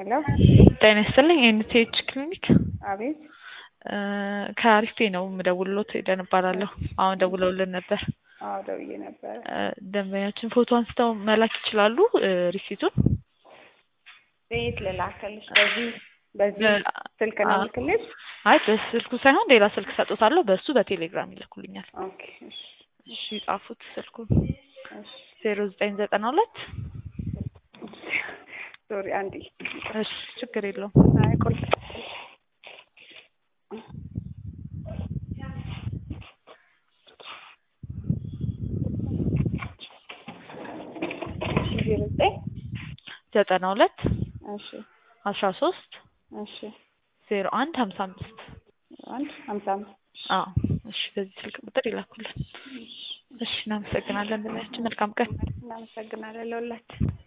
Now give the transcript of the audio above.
ሄሎ ጤና ይስጥልኝ ኤንቲኤች ክሊኒክ አቤት ከአሪፌ ነው የምደውልሎት ሄደን እባላለሁ አሁን ደውለውልን ነበር አዎ ደውዬ ነበረ ደንበኛችን ፎቶ አንስተው መላክ ይችላሉ ሪሲቱን ቤት ልላክልሽ በዚህ በዚህ ስልክ ነው ልክልሽ አይ በስልኩ ሳይሆን ሌላ ስልክ ሰጡታለሁ በእሱ በቴሌግራም ይልኩልኛል ኦኬ እሺ እሺ ጻፉት ስልኩን እሺ ዜሮ ዘጠኝ ዘጠና ሁለት ሶሪ አንዴ እሺ ችግር የለውም አይ ቁልፍ ዜሮ ዘጠኝ ዘጠና ሁለት እሺ አስራ ሶስት እሺ ዜሮ አንድ ሀምሳ አምስት አንድ ሀምሳ አምስት አዎ እሺ በዚህ ስልክ ቁጥር ይላኩልን እሺ እናመሰግናለን ደንበኛችን መልካም ቀን እናመሰግናለን ለሁላችን